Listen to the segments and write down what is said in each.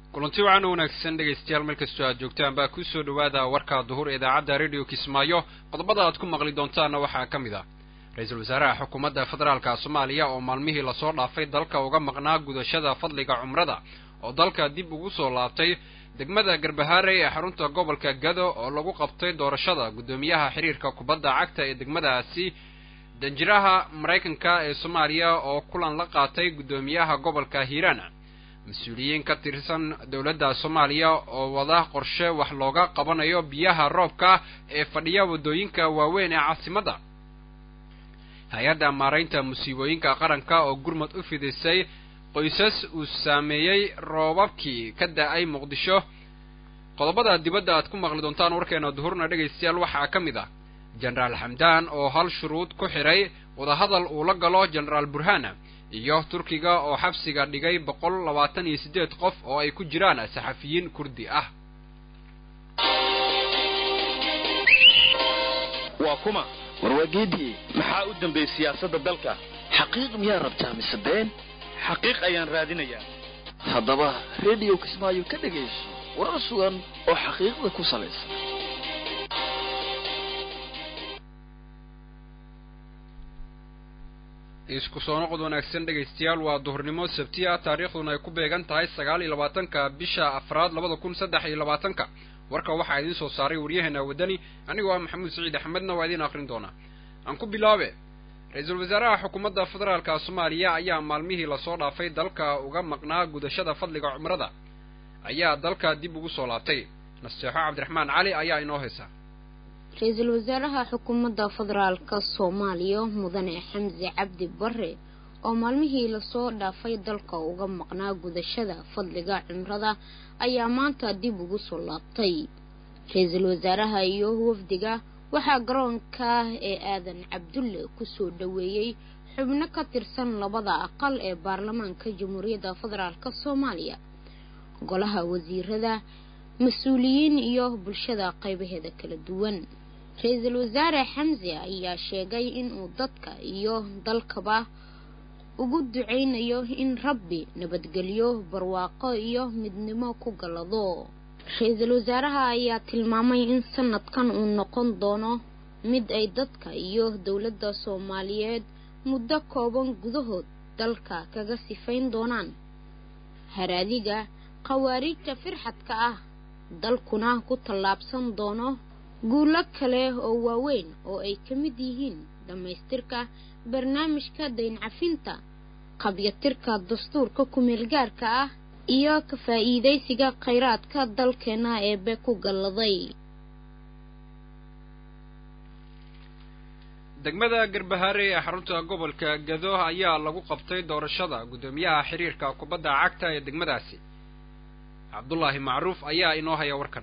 kulanti wacan u wanaagsan dhegaystayaal meel kastoo aad joogtaan baa kusoo dhawaada warka duhur ee idaacadda radio kismaayo qodobada aad ku maqli doontaanna waxaa ka mid ah ra-iisul wasaaraha xukuumadda federaalka soomaaliya oo maalmihii lasoo dhaafay dalka uga maqnaa gudashada fadliga cumrada oo dalka dib ugu soo laabtay degmada garbahaare ee xarunta gobolka gado oo lagu qabtay doorashada guddoomiyaha xiriirka kubadda cagta ee degmadaasi danjiraha maraykanka ee soomaaliya oo kulan la qaatay guddoomiyaha gobolka hiiraan mas-uuliyiin ka tirsan dowladda soomaaliya oo wada qorshe wax looga qabanayo biyaha roobka ee fadhiya waddooyinka waaweyn ee caasimadda hay-adda maaraynta musiibooyinka qaranka oo gurmad u fidisay qoysas uu saameeyey roobabkii ka da-ay muqdisho qodobada dibadda aad ku maqli doontaan warkeena duhurna dhegaystayaal waxaa ka mid ah jenaraal xamdaan oo hal shuruud ku xidhay wadahadal uu la galo jenaraal burhana iyo turkiga oo xabsiga dhigay boqol labaatan iyo siddeed qof oo ay ku jiraan saxafiyiin kurdi ah waa kuma warwaageedii maxaa u dambeeyey siyaasadda dalka xaqiiq miyaa rabtaa mise been xaqiiq ayaan raadinayaa haddaba rediyo kismaayo ka dhegayso warar sugan oo xaqiiqda ku salaysan isku soo noqod wanaagsan dhegaystayaal waa duhurnimo sabtiya taariikhduna ay ku beegan tahay sagaal iyo labaatanka bisha afraad labada kun saddex iyo labaatanka warka waxaa idiin soo saaray waryaheena waddani anigoo ah maxamuud saciid axmedna waa idiin akrin doonaa aan ku bilaabe ra-iisul wasaaraha xukuumadda federaalka soomaaliya ayaa maalmihii lasoo dhaafay dalka uga maqnaa gudashada fadliga cumrada ayaa dalka dib ugu soo laabtay nasteexo cabdiraxmaan cali ayaa inoo haysa ra-iisul wasaaraha xukuumadda federaalka soomaaliya mudane xamse cabdi bare oo maalmihii lasoo dhaafay dalka uga maqnaa gudashada fadliga cimrada ayaa maanta dib ugu soo laabtay ra-iisul wasaaraha iyo wafdiga waxaa garoonka ee aadan cabdulle kusoo dhaweeyey xubno ka tirsan labada aqal ee baarlamaanka jamhuuriyadda federaalk soomaaliya golaha wasiirada mas-uuliyiin iyo bulshada qaybaheeda kala duwan ra-iisul wasaare xamse ayaa sheegay inuu dadka iyo dalkaba ugu duceynayo in rabbi nabadgelyo barwaaqo iyo midnimo ku gallado ra-iisul wasaaraha ayaa tilmaamay in sanadkan uu noqon doono mid ay dadka iyo dowladda soomaaliyeed muddo kooban gudahood dalka kaga sifayn doonaan haraadiga khawaariijta firxadka ah dalkuna ku tallaabsan doono guulo kale oo waaweyn oo ay ka mid yihiin dhammaystirka barnaamijka dayncafinta qabyatirka dastuurka ku-meelgaarka ah iyo ka faa'iidaysiga khayraadka dalkeena eebe ku galladay degmada garbahaare ee xarunta gobolka gado ayaa lagu qabtay doorashada guddoomiyaha xiriirka kubadda cagta ee degmadaasi cabdullaahi macruuf ayaa inoo haya warkan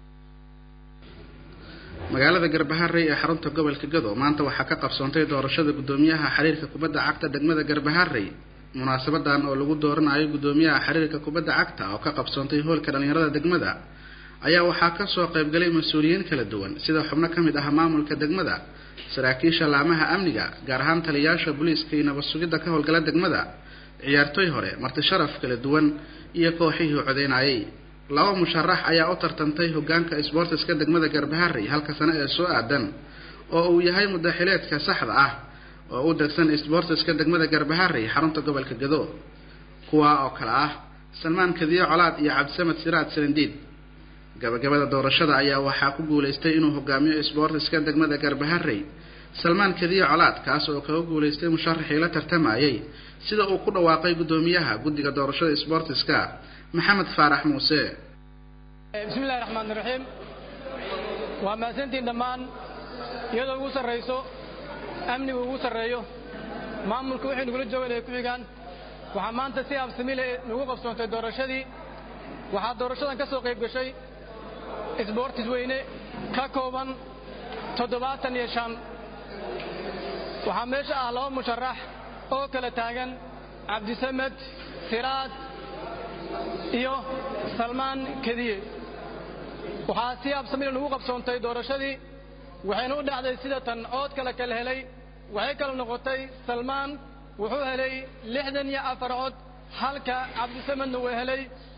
magaalada garbaharey ee xarunta gobolka gado maanta waxaa ka qabsoontay doorashada guddoomiyaha xiriirka kubadda cagta degmada garbaharey munaasabadan oo lagu dooranayo guddoomiyaha xiriirka kubadda cagta oo ka qabsoontay hoolka dhallinyarada degmada ayaa waxaa kasoo qaybgalay mas-uuliyiin kala duwan sida xubno ka mid ah maamulka degmada saraakiisha laamaha amniga gaar ahaan taliyayaasha booliiska iyo nabad sugidda ka howlgala degmada ciyaartooy hore marti sharaf kala duwan iyo kooxihii codeynayay laba musharax ayaa u tartantay hogaanka sboortiska degmada garbaharey halka sano ee soo aadan oo uu yahay mudaxileedka saxda ah oo u degsan sboortiska degmada garbaharey xarunta gobolka gado kuwaa oo kale ah salmaan kadiyo colaad iyo cabdisamed siraad salindiid gabagabada doorashada ayaa waxaa ku guulaystay inuu hogaamiyo sboortiska degmada garbaharey salmaan kadiyo colaad kaas oo kaga guulaystay musharaxii la tartamayay sida uu ku dhawaaqay guddoomiyaha guddiga doorashada sboortiska maxamed faarax muuse bismi illahi raxmaan iraxiim waa mahadsantiin dhammaan iyadoo ugu sarrayso amnigu ugu sarreeyo maamulka wixii nagula joogan ay ku xigaan waxaa maanta si absamile nagu qabsoontay doorashadii waxaa doorashadan ka soo qayb gashay isboortis weyne ka kooban toddobaatan iyo shan waxaa meesha ah laba musharax oo kala taagan cabdisamed siraad iyo salmaan kediye waxaa si absamile nagu qabsoontay doorashadii waxayna u dhacday sida tan ood kale kala helay waxay kala noqotay salmaan wuxuu helay lixdan iyo afar cod halka cabdisamedna uu helay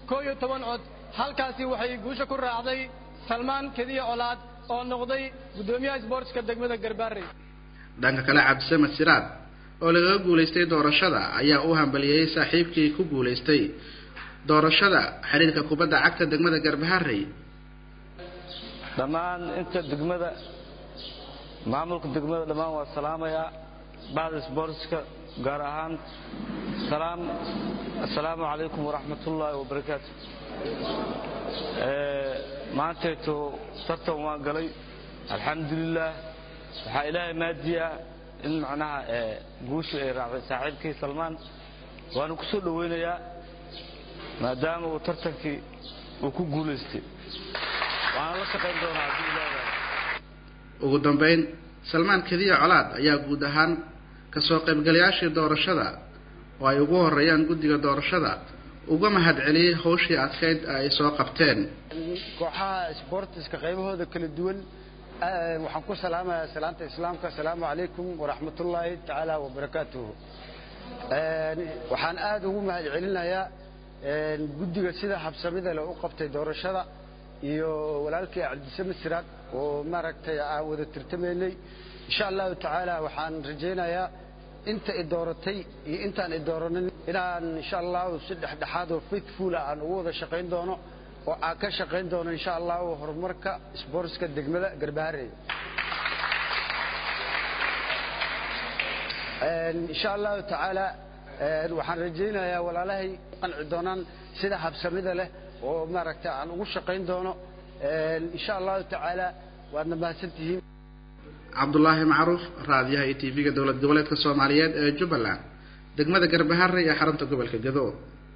koo iyo toban cod halkaasi waxay guusha ku raacday salmaan kediya colaad oo noqday guddoomiyaha isboortska degmada garbaarey dhanka kale cabdisamed siraad oo lagaga guulaystay doorashada ayaa u hambalyeeyey saaxiibkii ku guulaystay doorashada xiriirka kubadda cagta degmada garbaharey dhammaan inta degmada maamulka degmada dhammaan waa salaamayaa bacda sboortska gaar ahaan salaam assalaamu calaykum waraxmatullaahi wabarakaatu maantayto tartan waan galay alxamdulilaah waxaa ilaahay maadiyaa in macnaha guushu ay raacday saaxiibkii salmaan waanu ku soo dhowaynayaa maadaama uu tartankii uu ku guulaystay waana la shaqayn doonaa haddii ilaahay ugu dambeyn salmaan kediya colaad ayaa guud ahaan kasoo qaybgalayaashii doorashada oo ay ugu horeeyaan guddiga doorashada uga mahad celiyey hawshii adkayd ay soo qabteen kooxaha sboortiska qaybahooda kala duwan waxaan ku salaamayaa salaanta islaamka asalaamu calaykum waraxmatullaahi tacaala wabarakaatuhu waxaan aada ugu mahad celinayaa guddiga sida habsamida leh u qabtay doorashada iyo walaalkii cabdisame siraad oo maaragtay aan wada tirtamaynay insha allahu tacaala waxaan rajaynayaa inta i dooratay iyo intaan i dooranin inaan insha allahu si dhexdhexaad oo faithfula aan ugu wada shaqayn doono oo aan ka shaqayn doono insha allahu horumarka sboortska degmada garbaharey insha allahu tacaala waxaan rajaynayaa walaalahay qanci doonaan sida habsamida leh oo maaragtay aan ugu shaqayn doono insha allahu tacaala waadna mahadsantihiin cabdulaahi macruuf raadiyaha iyo tv-ga dowlad goboleedka soomaaliyeed ee jubbaland degmada garbaharey ee xarunta gobolka gado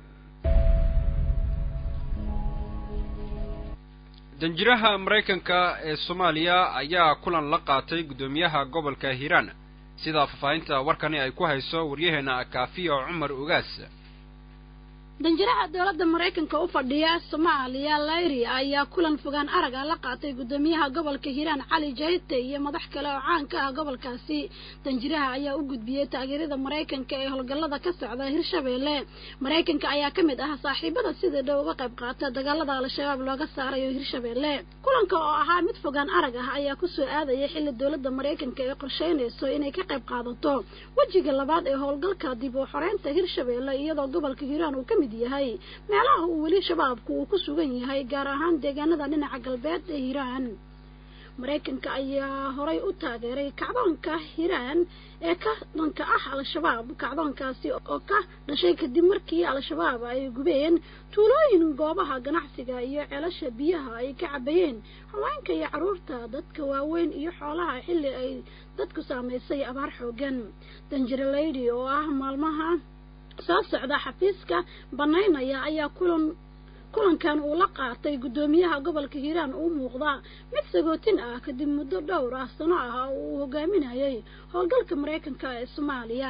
danjiraha maraykanka ee soomaaliya ayaa kulan la qaatay guddoomiyaha gobolka hiiraan sidaa faahfaahinta warkani ay ku hayso waryaheena kaafiya cumar ogaas danjiraha dowladda maraykanka u fadhiya soomaaliya layri ayaa kulan fogaan araga la qaatay guddoomiyaha gobolka hiiraan cali jayte iyo madax kale oo caan ka ah gobolkaasi danjiraha ayaa u gudbiyey taageerada maraykanka ee howlgallada ka socda hirshabeelle maraykanka ayaa ka mid ah saaxiibada sida dhow uga qayb qaata dagaalada al-shabaab looga saarayo hirshabeelle kulanka oo ahaa mid fogaan arag ah ayaa kusoo aadaya xilli dowladda maraykanka ay qorsheynayso inay ka qayb qaadato wejiga labaad ee howlgalka dib u xoreynta hirshabeelle iyadoo gobolka hiiraan uu ka mid yahay meelaha uu weli shabaabku uu ku sugan yahay gaar ahaan deegaanada dhinaca galbeed ee hiiraan maraykanka ayaa horay u taageeray kacdoonka hiiraan ee ka dhanka ah al-shabaab kacdoonkaasi oo ka dhashay kadib markii al-shabaab ay gubeen tuulooyin goobaha ganacsiga iyo ceelasha biyaha ay ka cabayeen haweenka iyo carruurta dadka waaweyn iyo xoolaha xilli ay dadku saamaysay abaar xoogan danjiraleydi oo ah maalmaha soo socda xafiiska banaynaya ayaa kulan kulankan uu la qaatay guddoomiyaha gobolka hiiraan uu muuqda mid sagootin ah kadib muddo dhowr ah sano ah oo uu hogaaminayay howlgalka maraykanka ee soomaaliya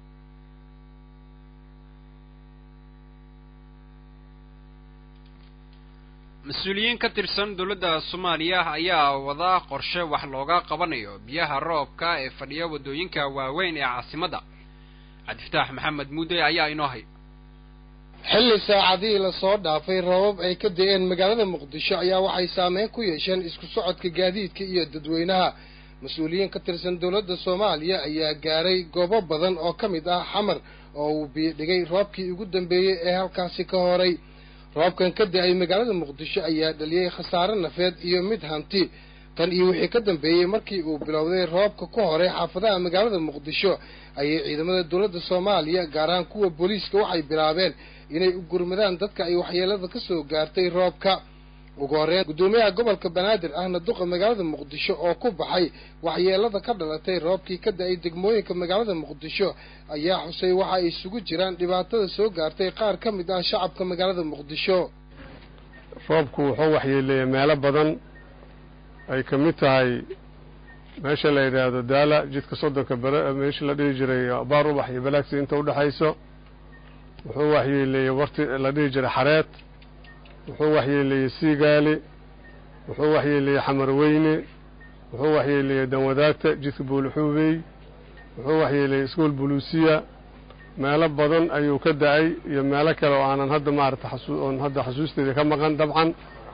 mas-uuliyiin ka tirsan dowladda soomaaliya ayaa wada qorshe wax looga qabanayo biyaha roobka ee fadhiya waddooyinka waaweyn ee caasimadda cabdifataax maxamed muudde ayaa inoo hay xilli saacadihii lasoo dhaafay roobab ay ka da-een magaalada muqdisho ayaa waxay saameyn ku yeesheen isku socodka gaadiidka iyo dadweynaha mas-uuliyiin ka tirsan dowladda soomaaliya ayaa gaaray goobo badan oo ka mid ah xamar oo uu biidhigay roobkii ugu dambeeyey ee halkaasi ka horay roobkan ka da-ay magaalada muqdisho ayaa dhaliyey khasaare nafeed iyo mid hanti tan iyo wixii ka dambeeyey markii uu bilowday roobka ku horay xaafadaha magaalada muqdisho ayay ciidamada dowladda soomaaliya gaar ahaan kuwa booliiska waxay bilaabeen inay u gurmadaan dadka ay waxyeelada ka soo gaartay roobka ugu horreyn guddoomiyaha gobolka banaadir ahna duqa magaalada muqdisho oo ku baxay waxyeelada ka dhalatay roobkii ka da-ay degmooyinka magaalada muqdisho ayaa xusay waxa ay isugu jiraan dhibaatada soo gaartay qaar ka mid ah shacabka magaalada muqdisho roobku wuxuu waxyeeleeyey meelo badan ay ka mid tahay meesha la yidhaahdo daala jidka soddonka bere meesha la dhihi jiray baar ubax iyo balaagsi inta udhexayso wuxuu waxyeeleeyey warti la dhihi jiray xareed wuxuu waxyeeleeyey siigaali wuxuu waxyeeleeyey xamarweyne wuxuu waxyeeleeyey danwadaagta jidka buulixuubey wuxuu waxyeeleeyey iskuol buluusiya meelo badan ayuu ka da-ay iyo meelo kale oo aanan hadda maarata oon hadda xasuusteeda ka maqan dabcan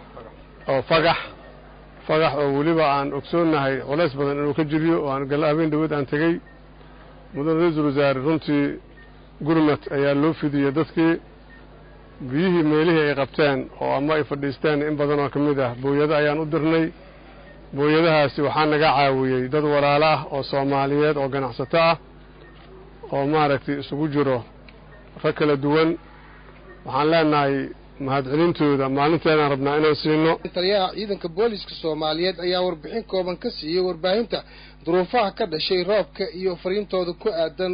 oo fagax fagax oo weliba aan ogsoonnahay culays badan inuu ka jiriyo oo aan galla habeen dhawood aan tegey mudan ra-iisul wasaare runtii gurmad ayaa loo fidiyey dadkii biyihii meelihii ay qabteen oo ama ay fadhiisteen in badan oo ka mid ah booyado ayaan u dirnay booyadahaasi waxaa naga caawiyey dad walaalo ah oo soomaaliyeed oo ganacsato ah oo maaragtay isugu jiro rag kala duwan waxaan leenahay mahadcelintooda maalinteedaan rabnaa inaan siino taliyaha ciidanka booliska soomaaliyeed ayaa warbixin kooban ka siiyey warbaahinta duruufaha ka dhashay roobka iyo fariintooda ku aadan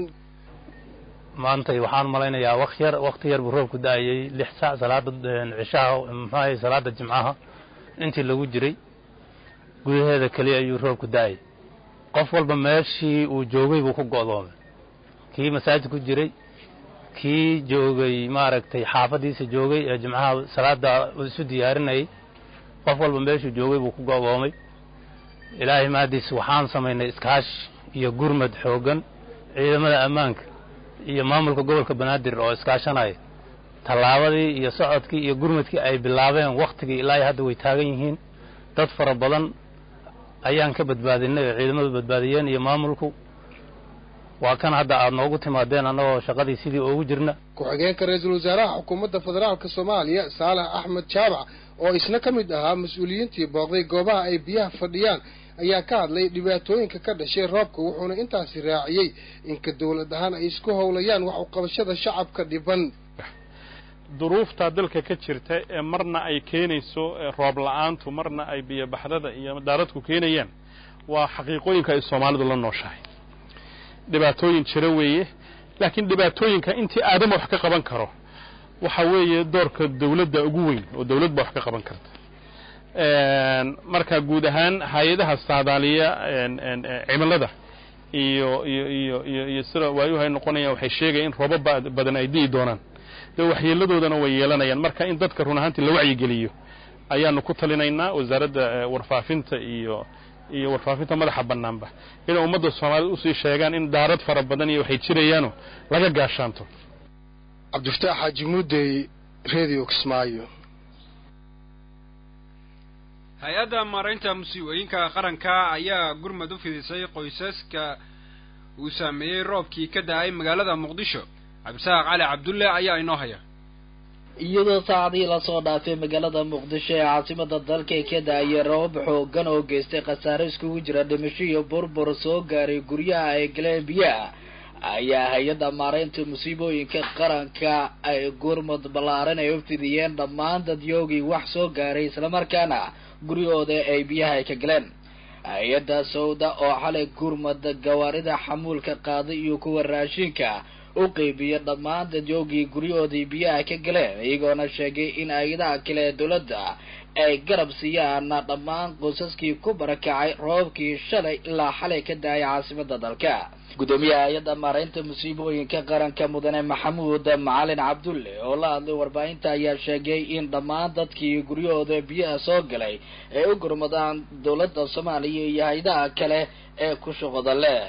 maantay waxaan malaynayaa waq yar waqti yar buu roobku da-ayey lix saac salaada cishaha muxuahay salaada jimcaha intii lagu jiray gudaheeda keliya ayuu roobku da-ayay qof walba meeshii uu joogay buu ku go'doomay kii masaajid ku jiray kii joogay maaragtay xaafaddiisa joogay ee jimcaha salaada isu diyaarinayay qof walba meeshuu joogay buu ku go'doomay ilaahay mahadiis waxaan samaynay iskaash iyo gurmad xooggan ciidamada ammaanka iyo maamulka gobolka banaadir oo iskaashanaya tallaabadii iyo socodkii iyo gurmadkii ay bilaabeen wakhtigii ilaa hadda way taagan yihiin dad fara badan ayaan ka badbaadinay oo ciidamadu badbaadiyeen iyo maamulku waa kan hadda aad noogu timaadeen annagoo shaqadii sidii oogu jirna ku-xigeenka ra-iisul wasaaraha xukuumadda federaalka soomaaliya saalax axmed jaabac oo isna ka mid ahaa mas-uuliyiintii booqday goobaha ay biyaha fadhiyaan ayaa ka hadlay dhibaatooyinka ka dhashay roobka wuxuuna intaasi raaciyey inka dowlad ahaan ay isku howlayaan wax uqabashada shacabka dhiban duruufta dalka ka jirta ee marna ay keenayso roob la-aantu marna ay biyobaxdada iyo daaradku keenayaan waa xaqiiqooyinka ay soomaalidu la nooshahay dhibaatooyin jira weeye laakiin dhibaatooyinka intii aadama wax ka qaban karo waxa weeye doorka dawladda ugu weyn oo dawlad ba wax ka qaban karta marka guud ahaan hay-adaha saadaaliya cimilada iyo iyo iyo iyo iyo sida waayuhu ay noqonayaan waxay sheegayaan in roobo badan ay di'i doonaan dee waxyeeladoodana way yeelanayaan marka in dadka run ahaantii la wacyigeliyo ayaanu ku talinaynaa wasaaradda warfaafinta iyo iyo warfaafinta madaxa bannaanba inay ummadda soomaaliyed usii sheegaan in daarad fara badan iyo waxay jirayaano laga gaashaanto cabdifataax xaaji muudey radio kismaayo hay-adda maaraynta musiibooyinka qaranka ayaa gurmad u fidisay qoysaska uu saameeyey roobkii ka da-ay magaalada muqdisho cabdisaaq cali cabdulle ayaa inoo haya iyadoo saacadii lasoo dhaafay magaalada muqdisho ee caasimada dalka ka da-ayay roobab xoogan oo geystay khasaare iskugu jira dhimasho iyo burbur soo gaaray guryaha ay galeen biyaha ayaa hay-adda maaraynta musiibooyinka qaranka ay gurmud ballaaran ay u fidiyeen dhammaan dadyoogii wax soo gaaray islamarkaana guryahooda ay biyaha ay ka galeen hay-adda sawda oo xalay gurmad gawaarida xamuulka qaaday iyo kuwa raashinka u qeybiya dhammaan dadyoogii guryahoodii biyaha ka galeen iyagoona sheegay in hay-adaha kale ee dowladda ay garab siiyaan dhammaan qoysaskii ku barakacay roobkii shalay ilaa xalay ka da-ay caasimada dalka gudoomiyaha hay-adda maaraynta musiibooyinka qaranka mudane maxamuud macalin cabdulle oo la hadlay warbaahinta ayaa sheegay in dhammaan dadkii guryahooda biyaha soo galay ay u gurmadaan dowladda soomaaliya iyo hay-adaha kale ee ku shuqoda leh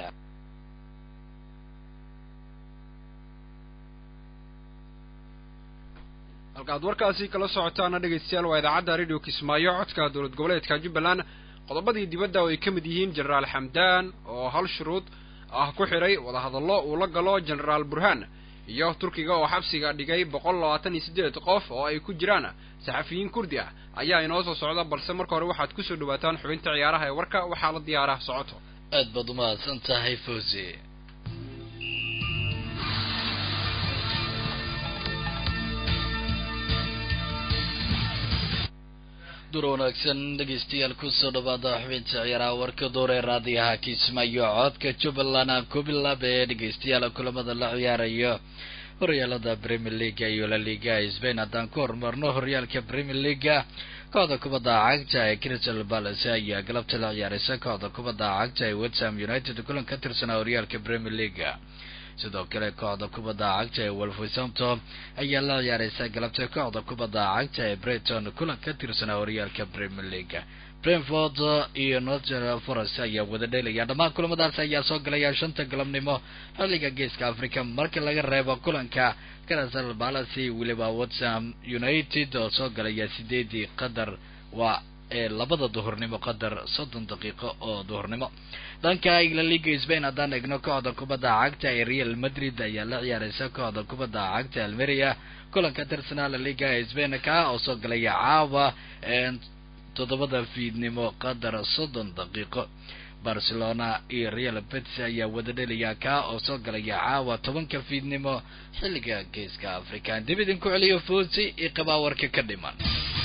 halkaad warkaasi kala socotaana dhegaystayaal waa idaacadda radio kismaayo codka dowlad goboleedka jubbaland qodobadii dibadda oo ay ka mid yihiin jenaraal xamdaan oo hal shuruud ah ku xidhay wadahadallo uu la galo jenaraal burhaan iyo turkiga oo xabsiga dhigay boqol labaatan iyo siddeed qof oo ay ku jiraan saxafiyiin kurdi ah ayaa inoo soo socda balse marka hore waxaad kusoo dhawaataan xubinta ciyaaraha ee warka waxaa la diyaaraa socoto aad baad umahadsan tahay fawzi dur wanaagsan dhegaystayaal kusoo dhawaada xubinta ciyaaraha warka door ee raadiyaha kismaayo codka jubbaland aan ku bilaabee dhegaystayaal kulamada la ciyaarayo horyaalada premier leaga iyo la liga spain haddaan ku horumarno horyaalka premier leaga kooxda kubadda cagta ee crystal palace ayaa galabta la ciyaaraysa kooxda kubadda cagta ee westham united kulan ka tirsanaa horyaalka premier leaga sidoo kale kooxda kubadda cagta ee wolverhampton ayaa la ciyaareysa galabta kooxda kubadda cagta ee brighton kulan ka tirsanaa horyaalka premier league brentford iyo northern forest ayaa wada dheelaya dhammaan kulamadaas ayaa soo galaya shanta galabnimo xilliga geeska africa marka laga reebo kulanka crystal palace weliba watsham united oo soo galaya sideedii qadar waa ee labada duhurnimo qadar soddon daqiiqo oo duhurnimo dhanka la liga spain haddaan egno kooxda kubadda cagta ee real madrid ayaa la ciyaareysa kooxda kubadda cagta almeria kulanka tirsanaa la liga ee spain ka oo soo galaya caawa toddobada fiidnimo qadar soddon daqiiqo barcelona iyo real betis ayaa wada dhelaya ka oo soo galaya caawa tobanka fiidnimo xilliga geeska africa dib idinku celiyo foosi iyo qabaawarka ka dhiman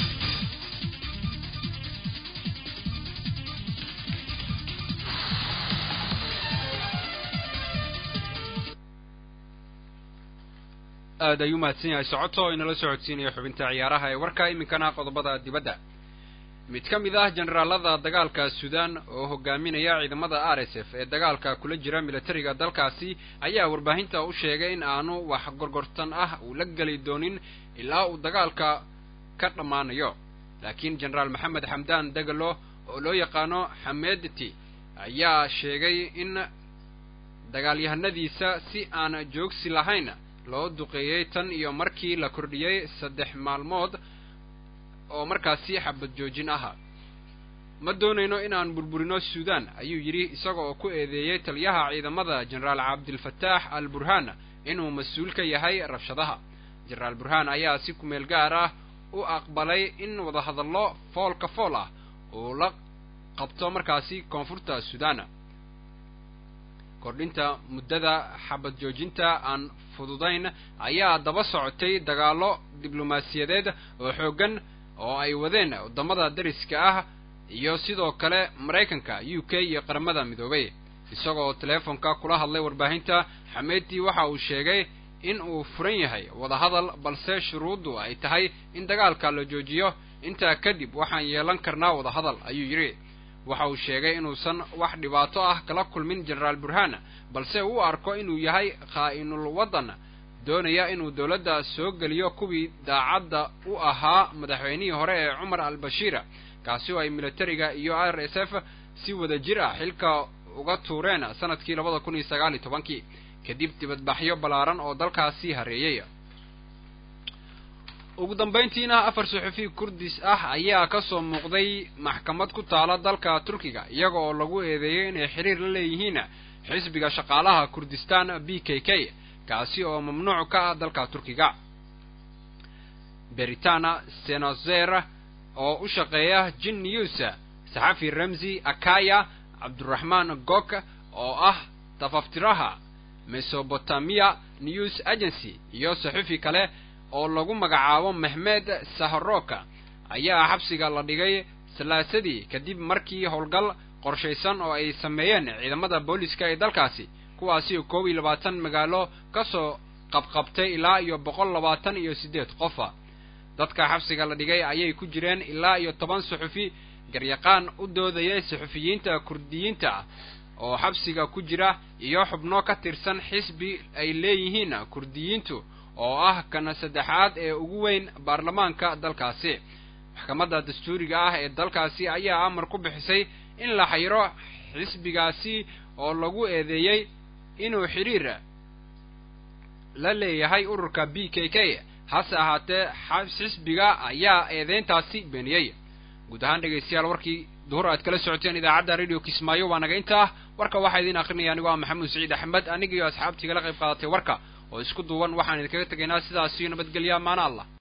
aad ayuu mahadsan yahay socoto oo inala socodsiinaya xubinta ciyaaraha ee warka iminkana qodobada dibadda mid ka mid ah generaalada dagaalka sudan oo hogaaminaya ciidamada r s f ee dagaalka kula jira militariga dalkaasi ayaa warbaahinta u sheegay in aanu wax gorgortan ah uu la geli doonin ilaa uu dagaalka ka dhammaanayo laakiin generaal maxamed xamdan dagalo oo loo yaqaano xamedti ayaa sheegay in dagaalyahanadiisa si aan joogsi lahayn loo duqeeyey tan iyo markii la kordhiyey saddex maalmood oo markaasi xabad joojin aha ma doonayno inaan burburino suudan ayuu yidhi isaga oo ku eedeeyey taliyaha ciidamada generaal cabdilfataax al burhaan inuu mas-uul ka yahay rabshadaha generaal burhaan ayaa si kumeel gaar ah u aqbalay in wadahadallo foolka fool ah uu la qabto markaasi koonfurta suudan kordhinta muddada xabad joojinta aan fududayn ayaa daba socotay dagaallo diblomaasiyadeed oo xooggan oo ay wadeen waddamada dariska ah iyo sidoo kale maraykanka u k iyo qaramada midoobay isagoo teleefonka kula hadlay warbaahinta xamedi waxa uu sheegay in uu furan yahay wadahadal balse shuruuddu ay tahay in dagaalka la joojiyo intaa kadib waxaan yeelan karnaa wadahadal ayuu yidhi waxa uu sheegay inuusan wax dhibaato ah kala kulmin generaal burhaan balse uu arko inuu yahay khaa'inul waddan doonaya inuu dowladda soo geliyo kuwii daacadda u ahaa madaxweynihii hore ee cumar al bashiir kaasi oo ay militariga iyo r s f si wada jir ah xilka uga tuureen sanadkii labada kun iyo sagaal iyo tobankii kadib dibadbaxyo ballaaran oo dalkaasi hareeyey ugu dambayntiina afar suxufi kurdis ah ayaa ka soo muuqday maxkamad ku taala dalka turkiga iyaga oo lagu eedeeyey inay xiriir la leeyihiin xisbiga shaqaalaha kurdistan b k k kaasi oo mamnuuc ka ah dalka turkiga beritana senozer oo u shaqeeya jin news saxafi ramsi akaya cabduraxmaan gok oo ah tafaftiraha mesobotamiya news agency iyo saxufi kale oo lagu magacaabo mehmed saharoka ayaa xabsiga la dhigay salaasadii kadib markii howlgal qorshaysan oo ay sameeyeen ciidamada booliska ee dalkaasi kuwaasi oo koob iyo labaatan magaalo ka soo qabqabtay ilaa iyo boqol labaatan iyo siddeed qofa dadka xabsiga la dhigay ayay ku jireen ilaa iyo toban suxufi garyaqaan u doodayay suxufiyiinta kurdiyiinta ah oo xabsiga ku jira iyo xubno ka tirsan xisbi ay leeyihiin kurdiyiintu oo ah kana saddexaad ee ugu weyn baarlamaanka dalkaasi maxkamadda dastuuriga ah ee dalkaasi ayaa amar ku bixisay in la xayiro xisbigaasi oo lagu eedeeyey inuu xidhiir la leeyahay ururka b k k hase ahaatee xisbiga ayaa eedeyntaasi beeniyey guud ahaan dhegaystayaal warkii duhur aad kala socoteen idaacadda radio kismaayo waa naga inta ah warka waxaa idiin akrinaya anigoo ah maxamuud saciid axmed aniga iyo asxaabtii kala qayb qaadatay warka oo isku duuban waxaan idinkaga tegaynaa sidaasiyo nabadgelya maana allah